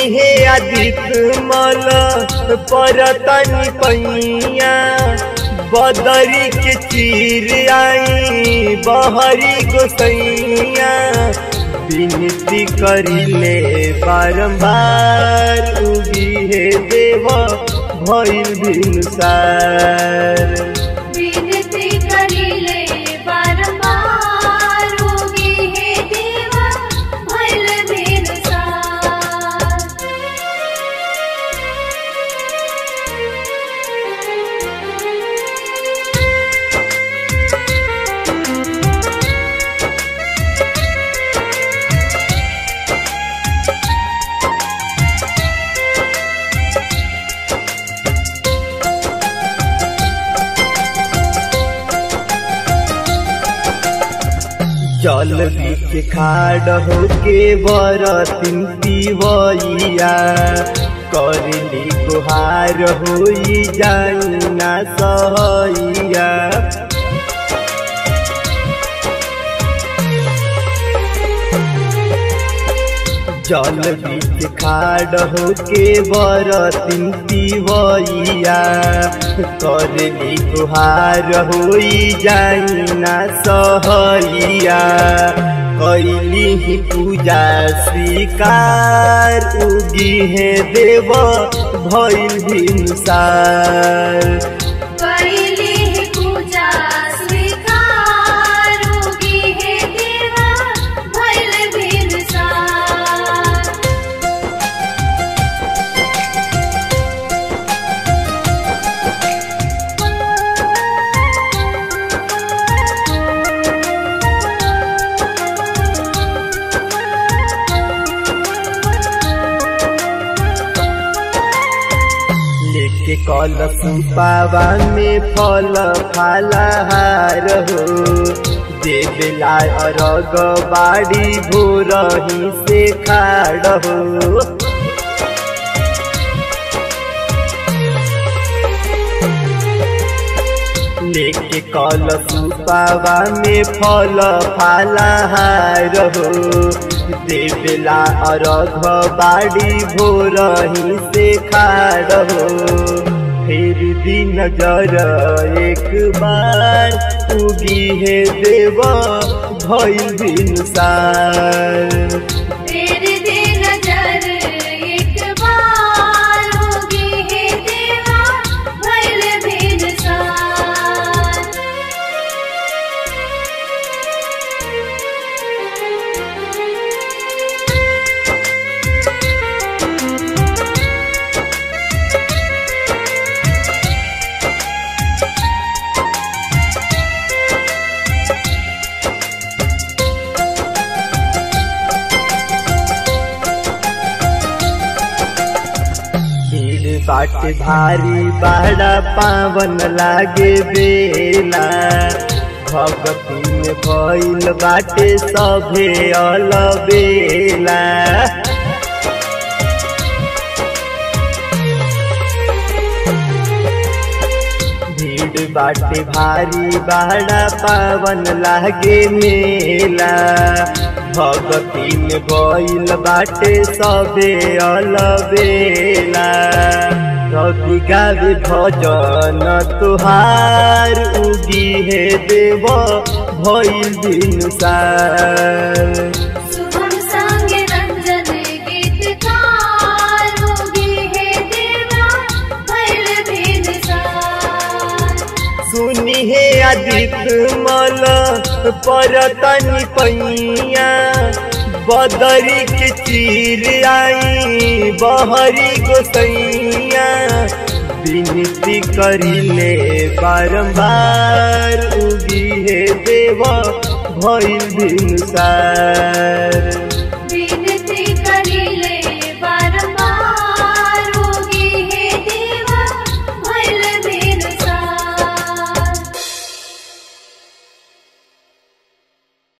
हे आदित्य मल परतनी पैया बदरी के चीर आई बहरी गोसैया विनती करिले बारंबार उगी हे देव भइल भिनुसार विनती करिले बारंबार उगी हे देवा भइल भिनसार जल बीच खाड़ होके बरतिन पिवैया करली गुहार होई जाना सहैया जल बीच खाड़ होके बरतिन पिवैया करली गुहार होई जाना सहैया कैली ही पूजा स्वीकार उगी है देव भइल भिनसार कैली ही पूजा स्वीकार उगी हे देवा भइल भिनसार लेके कल सुपावा में फल फलहार हो देवला अरग बाड़ी भोरही से खाड़ हो लेके कल सुपावा में फल फलहार हो देवला अरघ बाड़ी भोरही से खाड़ हो फिर दी नजर एक बार उगी है देव भइल भिनसार तेरे दे नजर एक बार उगी हे देवा भइल भिनसार भीड़ बाट भारी बाड़ा पावन लागे बेला भगती में भइल बाटे सभे अलबेला भीड़ बाटे भारी बाड़ा पावन लागे मेला भगती में भइल बाटे सबे अलबेला रवि गावे भजन तुहार उगी हे देव भइल भिनुसार शुभम संग रंजन गीतकार उगी हे देवा भइल भिनसार सुनी हे आदित्य मल परतनी पैया बदरी के चीर आई बहरी गोसैया विनती करिले बारंबार उगी हे देव भइल भिनुसार